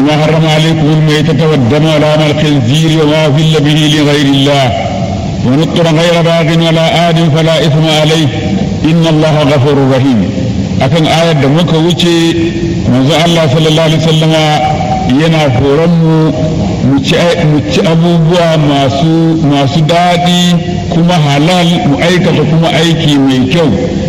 إنما حرم عليكم الميتة والدم ولحم الخنزير وما أهل به لغير الله ونطر غير باغ ولا آد فلا إثم عليه إن الله غفور رحيم akan ayar da muka wuce manzo Allah sallallahu alaihi wasallama yana horon mu mu ci abubuwa masu masu daɗi kuma halal mu aikata kuma aiki mai kyau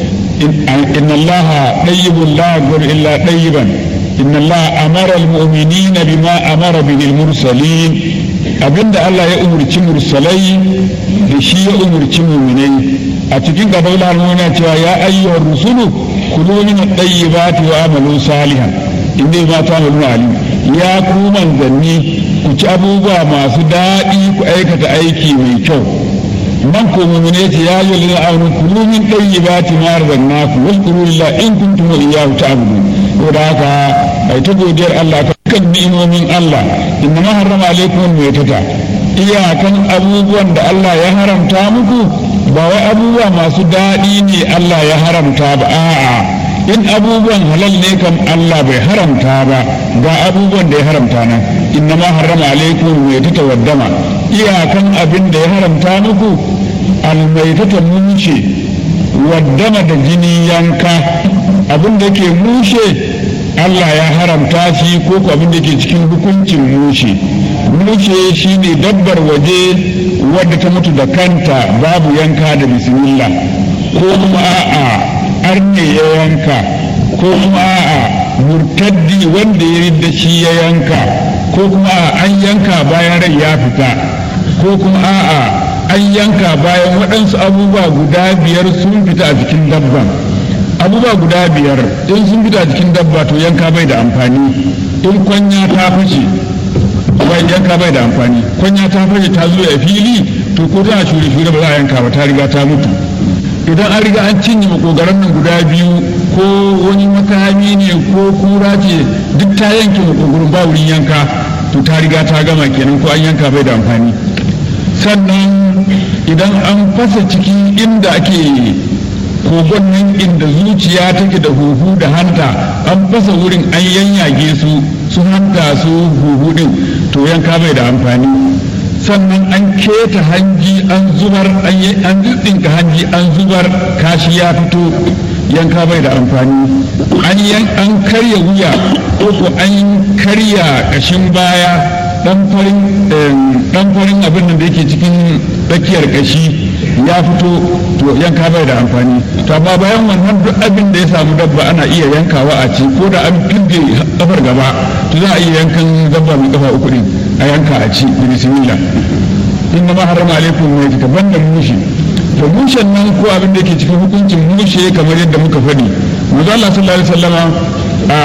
inna Allah tayyibun la yaghfiru illa tayyiban inna Allah amara al-mu'minina bima amara bihi al-mursalin abinda Allah ya umurci mursalai da shi ya umurci mu'minai a cikin gaban al cewa ya ayyuhar rusulu kulu min at-tayyibati wa amalu salihan inda ma ta alim ya ku manzanni ku ci abubuwa masu daɗi ku aikata aiki mai kyau man ko mu'mine ce ya yi lina amanu kulu min tayyibati ma razaqnakum washkuru lillahi in kuntum iyyahu ta'budun to da haka ai ta godiyar Allah kan ni'imomin Allah inna ma harrama alaikum al-maytata iyakan abubuwan da Allah ya haramta muku ba wai abubuwa masu daɗi ne Allah ya haramta ba a'a in abubuwan halal ne kam Allah bai haramta ba ga abubuwan da ya haramta nan inna ma harrama alaikum maytata waddama iyakan abin da ya haramta muku almaitata mushe waddama da jini yanka abin da ke mushe Allah ya haramta shi ko ko abin da ke cikin hukuncin mushe mushe shine dabbar waje wadda ta mutu da kanta babu yanka da bismillah ko kuma a'a arne ya yanka ko kuma a'a murtaddi wanda ya da shi ya yanka ko kuma a'a an yanka bayan rai ya fita ko kuma a'a an yanka bayan waɗansu abubuwa guda biyar sun fita a jikin dabban abubuwa guda biyar in sun fita a jikin dabba to yanka bai da amfani in kwanya ta fashe bai yanka bai da amfani kwanya ta fashe ta zo a fili to ko tana shure shure ba za a yanka ba ta riga ta mutu idan an riga an cinye makogaran nan guda biyu ko wani makami ne ko kura ce duk ta yanke makogarin ba wurin yanka to ta riga ta gama kenan ko an yanka bai da amfani sannan idan an fasa ciki inda ake kogon nan inda zuciya take da huhu da hanta an fasa wurin an yanyage su su hanta su huhu din to yanka bai da amfani sannan an keta hanji an zubar an ɗinka hanji an zubar kashi ya fito yanka bai da amfani an karya wuya ko ko an karya kashin baya dan farin abin da yake cikin tsakiyar kashi ya fito to yanka bai da amfani to amma bayan wannan duk abin da ya samu dabba ana iya yankawa a ci ko da an filge kafar gaba to za a iya yankan dabba mai kafa uku din a yanka a ci da bismillah inna ma harama alaikum mai ta banda mushi to mushen nan ko abin da yake cikin hukuncin mushe kamar yadda muka faɗi manzo Allah sallallahu alaihi wasallama a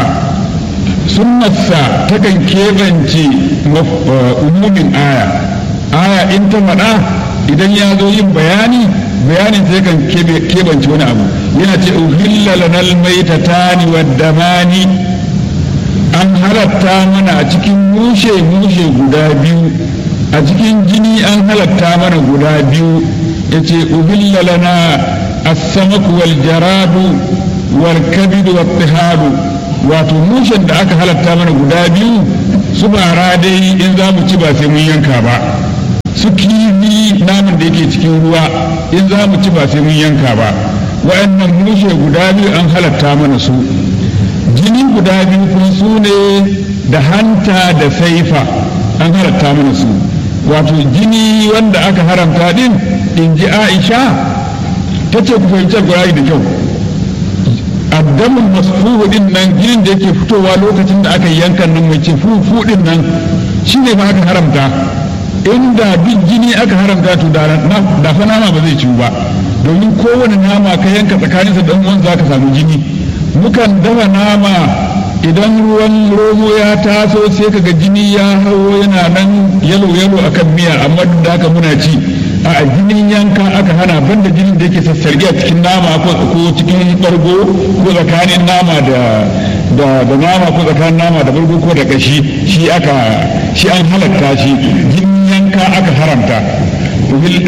sunnarsa takan keɓance umumin aya aya in ta faɗa idan ya zo yin bayani bayanin sai kan keɓance wani abu yana ce uhilla lanal maitatani waddamani an halatta mana a cikin mushe mushe guda biyu a cikin jini an halatta mana guda biyu ya ce uhilla lana as-samaku wal jaradu wal kabidu wat tihadu wato mushen da aka halatta mana guda biyu su bara dai in za mu ci ba sai mun yanka ba su kifi namun da yake cikin ruwa in za mu ci ba sai mun yanka ba wa'annan mushe guda biyu an halatta mana su jini guda biyu kuma su ne da hanta da saifa an halatta mana su wato jini wanda aka haramta din in ji aisha ta ce ku fahimci alkurari da kyau addamin masfuhu din nan jinin da yake fitowa lokacin da aka yankan nan mai ce fufu din nan shi ne ba aka haramta inda duk jini aka haramta to da fa nama ba zai ciwu ba domin kowane nama ka yanka tsakaninsa da uwan za ka samu jini mukan dafa nama idan ruwan romo ya taso sai kaga jini ya hawo yana nan yalo yalo akan miya amma duk da haka muna ci a jinin yanka aka hana banda jinin da yake sassarge a cikin nama ko cikin bargo ko tsakanin nama da da da nama ko tsakanin nama da bargo ko da kashi shi aka shi an halatta shi jinin yanka aka haramta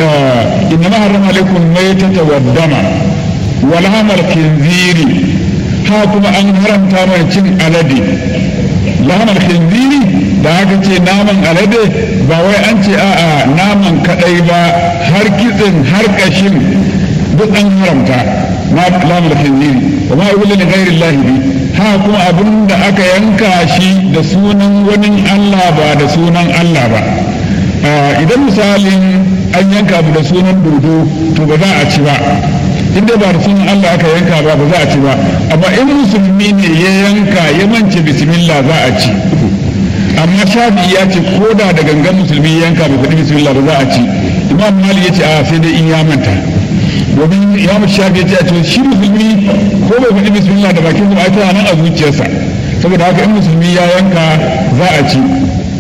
inna ma harrama alaikum maytata wa dama wal hamal khinziri ha kuma an haramta mana cin alade lamar khinziri da aka ce naman alade ba wai an ce a'a naman kadai ba har kitsin har kashin duk an haramta na lamar khinziri wa ma ibilla li ghairi llahi bi ha kuma abin da aka yanka shi da sunan wani Allah ba da sunan Allah ba idan misalin an yanka abu da sunan dodo to ba za a ci ba inda ba da sunan Allah aka yanka ba ba za a ci ba amma in musulmi ne ya yanka ya mance bismillah za a ci amma shafi ya ce ko da da gangan musulmi ya yanka bai faɗi bismillah ba za a ci imam mali ya ce a sai dai in ya manta domin imam shafi ya ce a ce shi musulmi ko bai faɗi bismillah da bakin zuwa ita nan a zuciyarsa saboda haka in musulmi ya yanka za a ci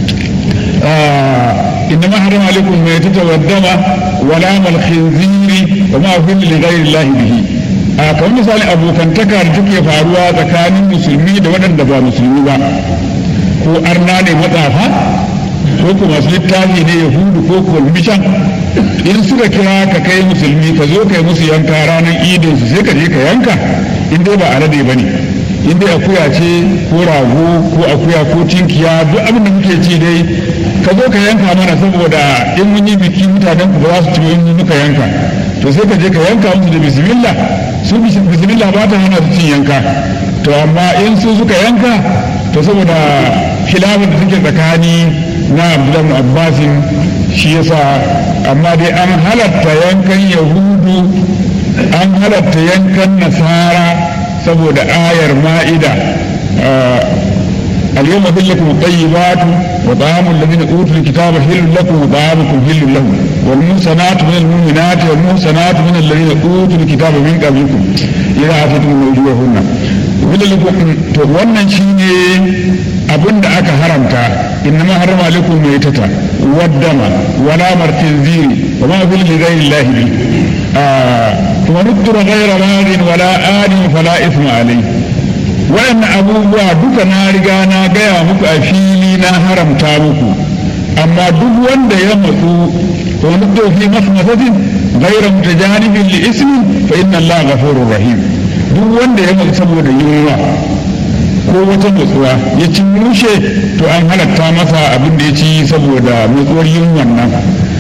إنما حرم عليكم الميتة والدم ولام الخنزير وما أهل لغير الله به a kamar misali abokantaka da take faruwa tsakanin musulmi da waɗanda ba musulmi ba ko arna ne matsafa ko kuma masu littafi ne yahudu ko kulmishan in suka kira ka kai musulmi ka zo kai musu yanka ranar idin su sai ka je ka yanka in dai ba alade ba ne in dai akuya ce ko rago ko akuya ko tinkiya duk abin da muke ci dai ka zo ka yanka mana saboda in mun yi biki mutanen ku ba za su ci in muka yanka to sai ka je ka yanka musu da bismillah su bismillah ba ta hana su cin yanka to amma in su suka yanka to saboda khilafin da suke tsakani na abdullahi abbasin shi yasa amma dai an halatta yankan yahudu an halatta yankan nasara saboda ayar ma'ida اليوم أحل لكم الطيبات وطعام الذين أوتوا الكتاب حل لكم وطعامكم حل لهم والمحصنات من المؤمنات والمحصنات من الذين أوتوا الكتاب من قبلكم إذا آتيتم أجورهن وحل لكم wannan shine abin da aka haramta innama harama alaikum maitata waddama wala martinziri wa ma fil ghayri llahi bi kuma nudura ghayra radin wala adin fala isma alayhi waɗannan abubuwa duka na riga na gaya muku a fili na haramta muku amma duk wanda ya matsu wani fi masmasatin gaira mutajanibin li ismin fa inna Allah ghafurur rahim duk wanda ya matsu saboda yunwa ko wata matsuwa ya ci mushe to an halatta masa abin da ya ci saboda matsuwar yunwan nan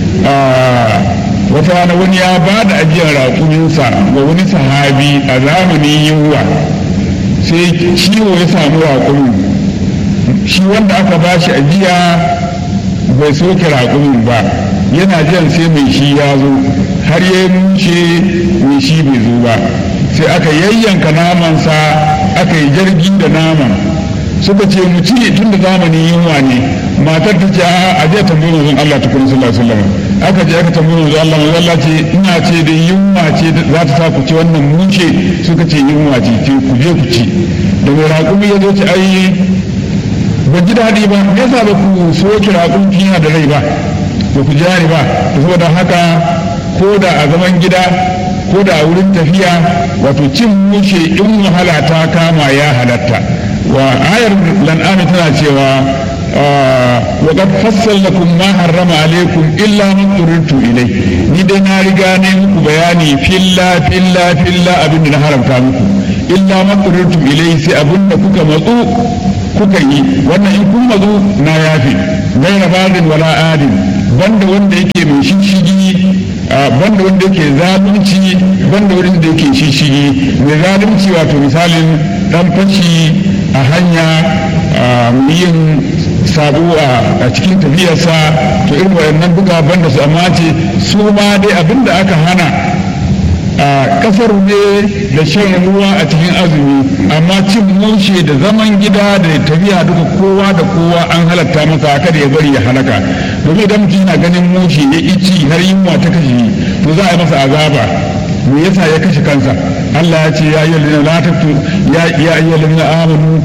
wata rana wani ya ba da ajiyar raƙuminsa ga wani sahabi a zamanin yunwa sai ciwo ya samu raƙumin shi wanda aka ba shi ajiya bai soke raƙumin ba yana jan sai mai shi ya zo har ya mushe mai shi bai zo ba sai aka yayyanka namansa aka yi jirgi da naman suka ce mu ci tun da zamanin yunwa ne matar ta ce a je tambayi manzon Allah tukun sallallahu alaihi wasallam aka je aka tambayi manzon Allah manzon Allah ce ina ce da yunwa ce za ta sa ku ci wannan mushe suka ce yunwa ce ce ku je ku ci da mai raƙumi ya zo ci ai ba ji daɗi ba me yasa ba ku soke raƙumi kina da rai ba ba ku jari ba saboda haka ko da a zaman gida ko da a wurin tafiya wato cin mushe in wahala ta kama ya halatta wa ayar lan'ami tana cewa wa qad fassalnakum ma harrama alaikum illa ma turirtu ilai ni dai na riga ne muku bayani filla filla filla abin da na haramta muku illa ma turirtu ilai sai abin da kuka matsu kuka yi wannan in kun matsu na yafi gaira badin wala adin banda wanda yake mai shishigi banda wanda yake zalunci banda wanda yake shishigi mai zalunci wato misalin dan fashi a hanya yin sabo a cikin tafiyarsa to irin wayannan duka banda su amma ce su ma dai abinda aka hana a kasar ne da shan ruwa a cikin azumi amma cin mushe da zaman gida da tafiya duka kowa da kowa an halatta masa kada ya bari ya halaka domin idan mutum yana ganin mushe ya ici har yunwa ta kashe to za a yi masa azaba me yasa ya kashe kansa Allah ya ce ya yi lalina la taktu ya ya yi lalina amanu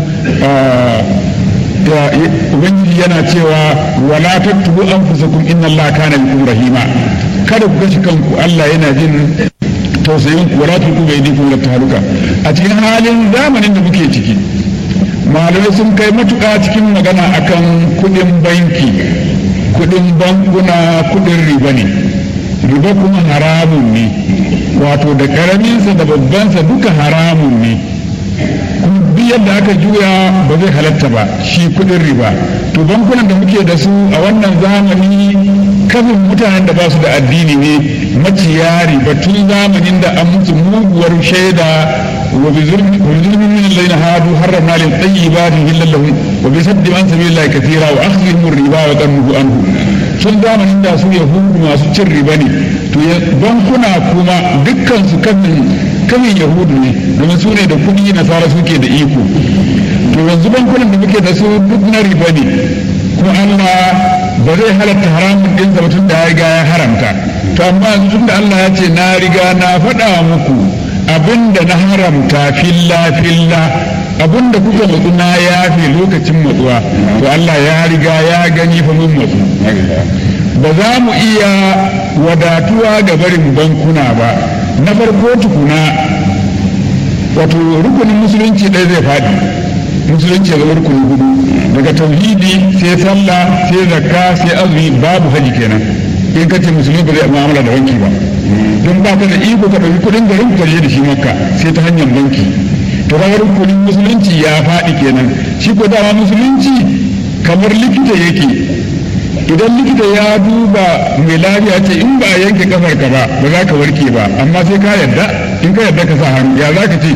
ubangiji yana cewa wala taktubu anfusakum inna Allah kana bikum rahima kada ku kashe kanku Allah yana jin tausayin ku wala tulku bai diku da taluka a cikin halin zamanin da muke ciki malamai sun kai matuƙa cikin magana akan kuɗin banki kuɗin bankuna kuɗin riba ne riba kuma haramun ne wato da ƙaraminsa da babbansa duka haramun ne kuma duk yadda aka juya ba zai halatta ba shi kudin riba to bankunan da muke da su a wannan zamani kafin mutanen da ba su da addini ne maciya riba tun zamanin da an musu muguwar shaida wa bi zulmi min alladhina hadu harramna lil tayyibati illa lahum wa bi saddi an sabilillahi kathira wa akhdhihim riba wa qannuhu anhu tun zamanin da su yahudu masu cin riba ne to bankuna kuma dukkan su kafin kafin yahudu ne domin su ne da kuɗi nasara suke da iko to yanzu bankunan da muke da su duk na riba ne kuma Allah ba zai halatta haramun din ba tun da ya riga ya haramta to amma yanzu tun da Allah ya ce na riga na faɗa muku abinda na haramta filla filla abinda kuka matsu na yafe lokacin matsuwa to Allah ya riga ya gani fa mun matsu ba za mu iya wadatuwa ga barin bankuna ba na farko tukuna wato rukunin musulunci ɗaya zai faɗi musulunci ya zama rukuni hudu daga tauhidi sai sallah sai zakka sai azumi babu haji kenan in kace musulmi ba zai mu'amala da banki ba don ba ka da iko ka ɗauki kuɗin garin ka je da shi makka sai ta hanyar banki to kaga rukunin musulunci ya faɗi kenan shi ko dama musulunci kamar likita yake idan likita ya duba mai lafiya ce in ba a yanke kafar ka ba ba za ka warke ba amma sai ka yarda in ka yarda ka sa hannu ya za ka ce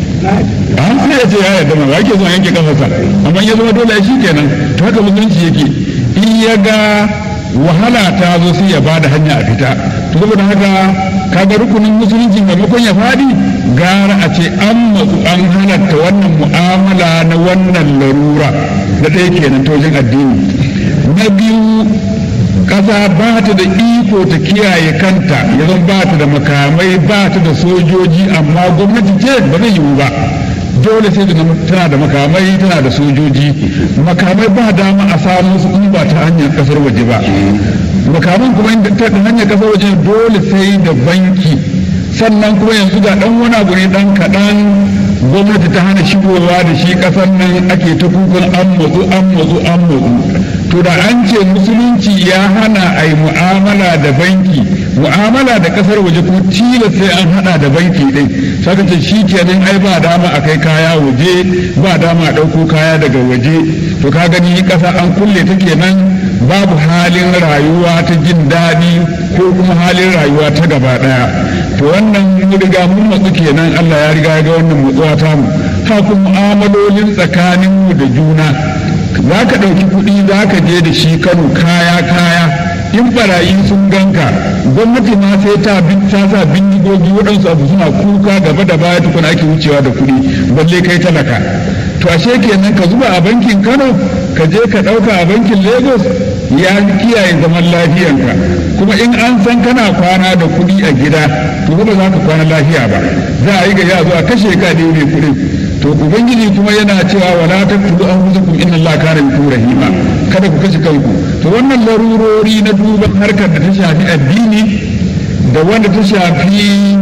an sai ya ce ya yarda ma ba ke son yanke kafarsa amma ya zama dole shi kenan to haka musulunci yake in ya ga wahala ta zo sai ya bada hanya a fita to saboda haka kaga rukunin musulunci maimakon ya fadi gara a ce an matsu an halatta wannan mu'amala na wannan larura da ɗaya kenan ta wajen addini na biyu ƙasa ba ta da iko ta kiyaye kanta ya zan ba ta da makamai ba ta da sojoji amma gwamnati ce ba zai yiwu ba dole sai tana da makamai tana da sojoji makamai ba dama a samu su in ba ta hanyar kasar waje ba makaman kuma ta hanyar kasar waje dole sai da banki sannan kuma yanzu ga dan wani abu ne dan kaɗan gwamnati ta hana shigowa da shi ƙasar nan ake ta kukan an matsu an matsu an matsu to da an ce musulunci ya hana a yi mu'amala da banki mu'amala da ƙasar waje ko tilas sai an hada da banki ɗin saka ce shi kenan ai ba dama a kai kaya waje ba dama a ɗauko kaya daga waje to ka gani ƙasa an kulle ta kenan babu halin rayuwa ta jin daɗi ko kuma halin rayuwa ta gaba ɗaya to wannan mun riga mun matsu kenan Allah ya riga ya ga wannan matsuwa ta mu ha kuma mu'amalolin tsakanin mu da juna za ka ɗauki kuɗi za ka je da shi Kano kaya kaya in barayi sun ganka gwamnati ma sai ta ta sa bindigogi waɗansu abu suna kuka gaba da baya tukuna ake wucewa da kuɗi balle kai talaka to ashe kenan ka zuba a bankin Kano ka je ka ɗauka a bankin Lagos ya kiyaye zaman lafiyanka kuma in an san kana kwana da kuɗi a gida to ba za ka kwana lafiya ba za a yi ga ya zo a kashe ka da ne kuɗin to ubangiji kuma yana cewa wala taqtulu anfusakum inna allaha kana bikum rahima kada ku kashe kanku to wannan larurori na duban harkar da ta shafi addini da wanda ta shafi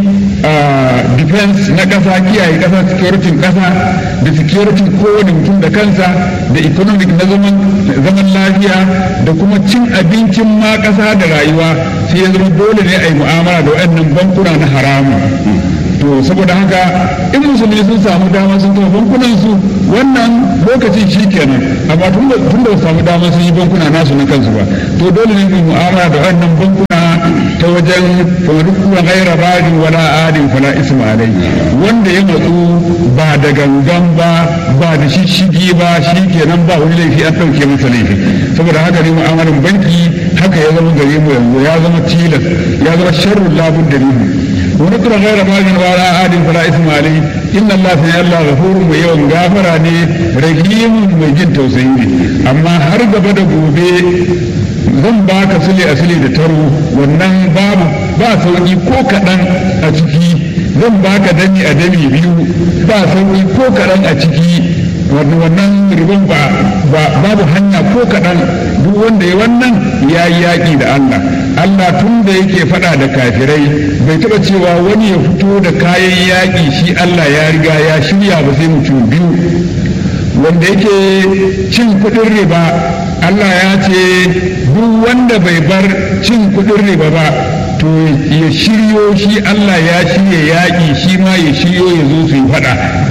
defense na ƙasa kiyaye ƙasa security ƙasa da security kowane mutum da kansa da economic na zaman lafiya da kuma cin abincin ma ƙasa da rayuwa sai ya zama dole ne a yi mu'amala da waɗannan bankuna na haramu to saboda haka in musulmi sun samu dama sun kafa bankunan su wannan lokacin shi kenan amma tun da su samu dama sun yi bankuna nasu na kansu ba to dole ne mu mu'amala da waɗannan bankuna ta wajen faruwa gaira badin wala adin fala isma alai wanda ya matsu ba da gangan ba ba da shishigi ba shi kenan ba wani laifi an ɗauke masa laifi saboda haka ne mu'amalan banki haka ya zama gare mu yanzu ya zama tilas ya zama sharrun labun da wani kura gaira badin wala adin fala isma alai inna Allah sai Allah ghafurun mai yawan gafara ne rahimun mai jin tausayi ne amma har gaba da gobe zan ba ka sule a sule da taro wannan babu ba sauki ko kaɗan a ciki zan ba ka dami a dami biyu ba sauki ko kaɗan a ciki wannan ribon ba babu hanya ko kaɗan duk wanda ya wannan ya yi yaƙi da Allah Allah tun da yake faɗa da kafirai bai taɓa cewa wani ya fito da kayan yaƙi shi Allah ya riga ya shirya ba sai mutum biyu wanda yake cin kuɗin riba Allah ya ce duk wanda bai bar cin kuɗin riba ba to ya shiryo shi Allah ya shirya yaƙi shi ma ya shiryo ya zo su yi faɗa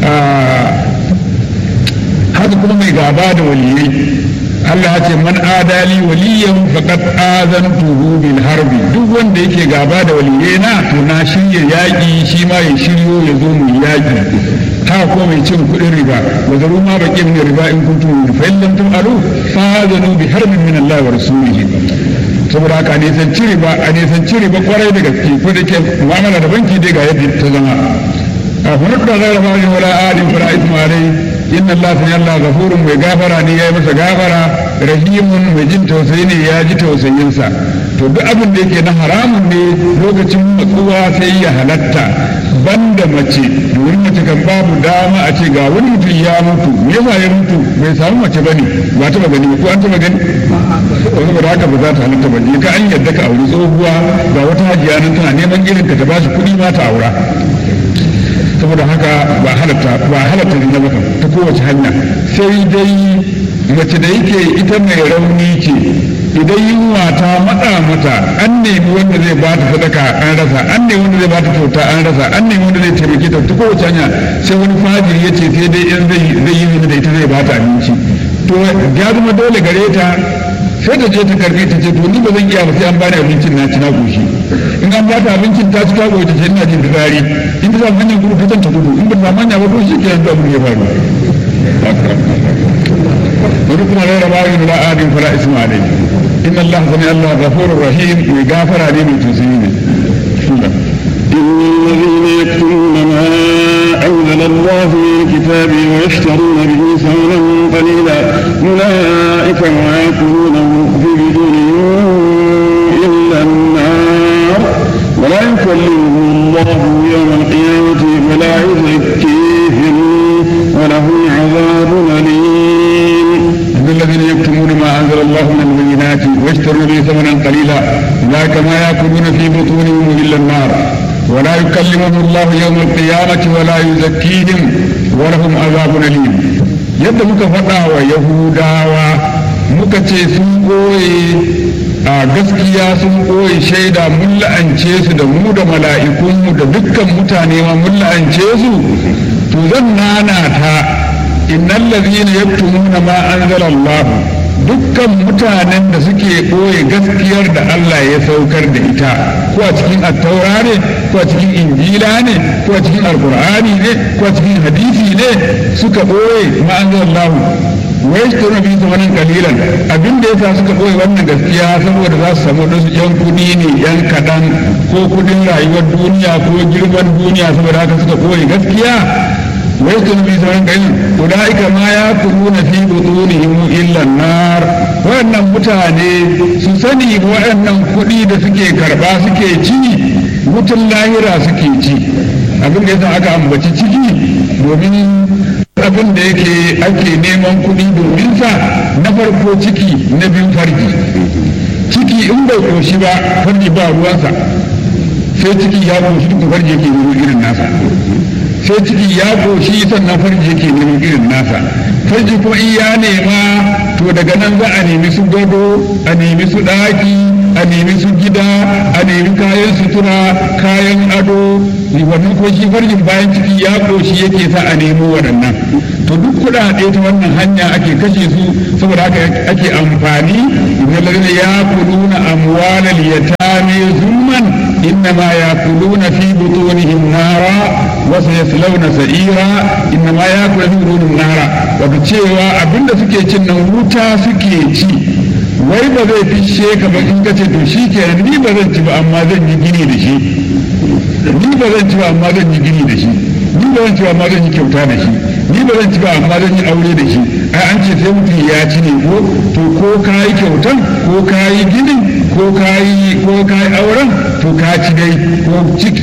haka kuma mai gaba da waliyai Allah ce man adali waliyan faqad azantuhu bil harbi duk wanda yake gaba da waliyai na to na shirya yaki shi ma ya shiryo ya zo mu yaki haka ko mai cin kuɗin riba wa zaru ma baqi min riba in kuntum fa in lam tu'alu fa azanu bi harbin min Allah wa rasulihi saboda haka ne san cire ba a ne san cire ba kwarai da gaske ko da ke mu'amala da banki dai ga yadda ta zama a hunar da zai rafa wala adin fara isma alai inna Allah sun Allah gafurun mai gafara ne ya yi masa gafara rahimun mai jin tausayi ne ya ji tausayinsa to duk abin da yake na haramun ne lokacin matsuwa sai ya halatta banda mace domin mace kan babu dama a ce ga wani mutum ya mutu me yasa ya mutu bai samu mace bane ba taba gani ko an taba gani ko saboda haka ba za ta halatta ba ka an yadda ka auri tsohuwa ga wata hajiya nan tana neman irin ka ta bashi kuɗi ma ta aura saboda haka ba halatta ba halatta ne ba ta kowace hanya sai dai mace da yake ita mai rauni ce idan yunwa ta matsa mata an nemi wanda zai ba ta sadaka an rasa an nemi wanda zai ba ta kyauta an rasa an nemi wanda zai taimake ta ta kowace hanya sai wani fajiri ya ce sai dai in zai yi zina da ita zai ba ta abinci to ya zama dole gare ta sai ta je ta karbi ta ce to ni ba zan iya ba sai an bani abincin na ci na goshi in an ba ta abincin ta ci ta goshi ta ce ina jin fitsari in ta samu hanyar gudu ta ta gudu in ba ta samu hanya ba to shi ke yanzu abin ya faru wani kuma rera bayan la adin fala isma alai in Allah sani Allah ghafurur rahim mai gafara ne mai tausayi ne الذين يكتمون ما أنزل الله من الكتاب ويشترون به ثمنا قليلا أولئك ما يأكلونه في بدونهم إلا النار ولا يكلمهم الله يوم القيامة ولا يزكيهم ولهم عذاب أليم إن الذين يكتمون ما أنزل الله من البينات ويشترون به ثمنا قليلا أولئك ما يأكلون في بطونهم إلا النار ولا يكلمهم الله يوم القيامة ولا يزكيهم ولهم عذاب أليم yadda muka faɗa wa yahudawa muka ce sun ɓoye a gaskiya sun ɓoye shaida mun la'ance su da mu da mala'ikunmu da dukkan mutane ma mun la'ance su to zan nana ta innal ladhina yaktumuna ma anzala Allah dukkan mutanen da suke ɓoye gaskiyar da Allah ya saukar da ita ko a cikin attaura ne ko a cikin injila ne ko a cikin alkur'ani ne ko a cikin hadisi ne suka ɓoye ma anzala Allah wai su tona bi zamanin kalilan abin da yasa suka ɓoye wannan gaskiya saboda za su samu wasu yan kuɗi ne yan kaɗan ko kuɗin rayuwar duniya ko girman duniya saboda haka suka ɓoye gaskiya ويسكن في سمن قليل أولئك ما يأكلون في بطونهم إلا النار وأن متاني سسني وأن كلي da suke karba suke ci wutan lahira suke ci abin da yasa aka ambaci ciki domin abin da yake ake neman kuɗi domin sa na farko ciki na biyu farji ciki in bai koshi ba farji ba ruwansa sai ciki ya koshi duka farji yake irin nasa sai ciki ya goshi sannan farji yake neman irin nasa farji kuma in ya nema to daga nan za a nemi su gado a nemi su ɗaki a nemi su gida a nemi kayan sutura kayan ado wannan ko shi farjin bayan ciki ya goshi yake sa a nemo waɗannan to duk kuɗaɗe ta wannan hanya ake kashe su saboda haka ake amfani idan lalina ya kuluna amwalal yatame zulman innama yakuluna fi butunihim nara wasu ya silauna sa'ira inna ma ya kula min nara wato cewa abinda suke cin nan wuta suke ci wai ba zai fishe ka ba in ka ce to shi kenan ni ba zan ci ba amma zan yi gini da shi ni ba zan ci ba amma zan yi gini da shi ni ba zan ci ba amma zan yi kyauta da shi ni ba zan ci ba amma zan yi aure da shi ai an ce sai mutum ya ci ne ko to ko ka yi kyautan ko ka yi ginin ko ka yi ko ka yi auren to ka ci dai ko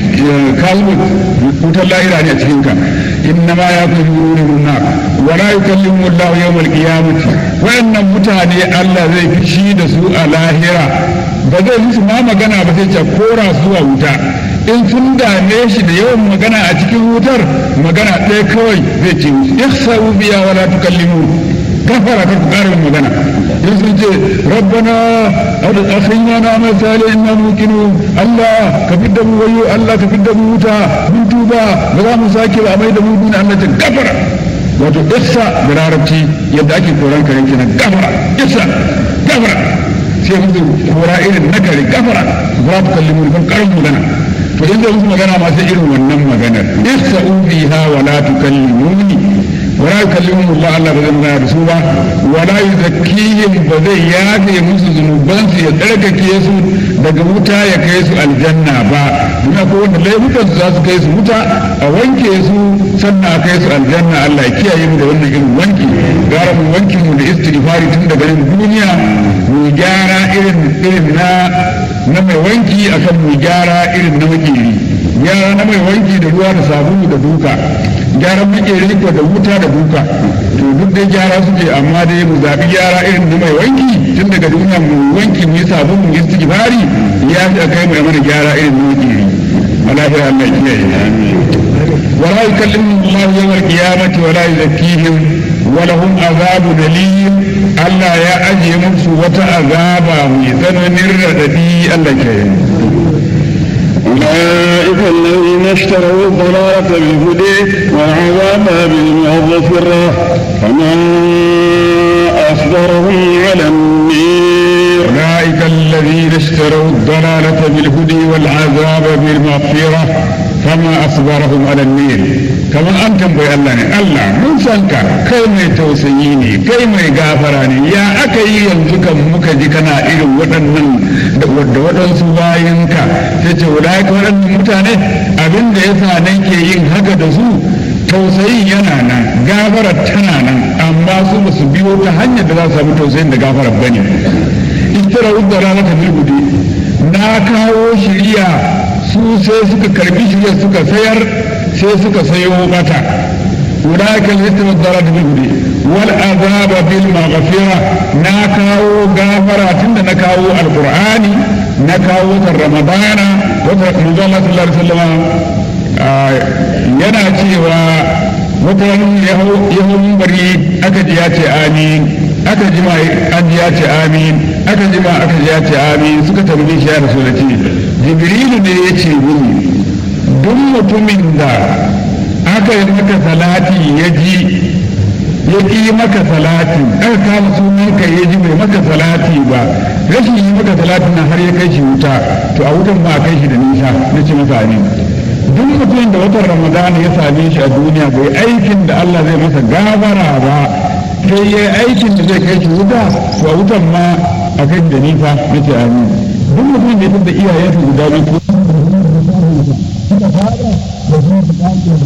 ka yi wutar lahira ne a cikin ka inna ma ya fi yuru nuna wa la yukallimu Allah yawmal qiyamati wayannan mutane Allah zai fishi da su a lahira ba zai musu ma magana ba sai ce kora su zuwa wuta in sun dame shi da yawan magana a cikin wutar magana ɗaya kawai zai ce musu ihsabu biya wala tukallimu kafara ka ku ƙara magana in sun ce rabbana akhrina na amal salih inna muqinu Allah ka fidda mu wayo Allah ka fidda mu wuta mun tuba tuba ba za mu sake ba mai da mu duniya Allah ta gafara wato issa da larabci yadda ake koran kare kenan gafara issa gafara sai musu kora irin na kare gafara ba ta kalli mu kan karin magana to in zai musu magana ma sai irin wannan maganar issa ubiha wa la tukallimuni wa la yukallimuhum Allah Allah ba zai magana da su ba wa la yuzakkihim ba zai yafe musu zunubansu ya tsarkake su daga wuta ya kai su aljanna ba duna ko wanda laifukan su za su kai su wuta a wanke su sannan a kai su aljanna Allah ya kiyaye mu da wannan irin wanki gara mu wankin mu da istighfari tun daga nan duniya mu gyara irin irin na na mai wanki akan mu gyara irin na makeri gyara na mai wanki da ruwa da sabulu da duka gyara makeri ko da wuta da duka to duk dai gyara suke amma dai mu zabi gyara irin na mai wanki tun daga duniya mu wanki mu yi sabulu mu istighfari ya fi kai mu mana gyara irin na makeri malahira Allah ya kiyaye ولا يكلمهم الله يوم القيامة ولا يزكيهم ولهم عذاب أليم ألا يا أجي مكسو وتعذابا ميزان الرددي ألا كيم أولئك الذين اشتروا الضلالة بالهدى والعذاب بالمغفرة فمن أصبرهم على النير أولئك الذين اشتروا الضلالة بالهدى والعذاب بالمغفرة فما أصبرهم على النير كما أنتم بي الله الله من سنك كي ما توسيني كي ما يغافراني يا أكي ينزك مكجي كنا إلو ودنن ودن سواينك تيجي أولئك ودن متاني أبن ديسا نيكي ين هكا دسو tausayin yana nan gafarar tana nan amma su ba su biyo ta hanyar da za su samu tausayin da gafarar bane istara udda rana ta bilgudi na kawo shiriya su sai suka karbi shirya suka sayar sai suka sayo mata ulaika al-ithmu ad-darar bil hudi wal azaba bil maghfira na kawo gafara tunda na kawo alqur'ani na kawo watan ramadana watan manzo Allah sallallahu alaihi wasallam yana cewa watan yahu bari aka ji ya ce amin aka jima an ji ya ce amin aka jima aka ji ya ce amin suka tambaye shi ya rasu da ce jibrilu ne ya ce mini duk mutumin da aka yi maka salati ya ji ya ƙi maka salati aka kama sunan ka ya ji bai maka salati ba rashin yi maka salati na har ya kai shi wuta to a wutan ba a kai shi da nisa na ce masa amin duk mutumin da watan ramadan ya same shi a duniya bai aikin da Allah zai masa gabara ba sai ya aikin da zai kai shi wuta to a wutan ma a kai da nisa na ce amin duk mutumin da ya da iyayensa guda biyu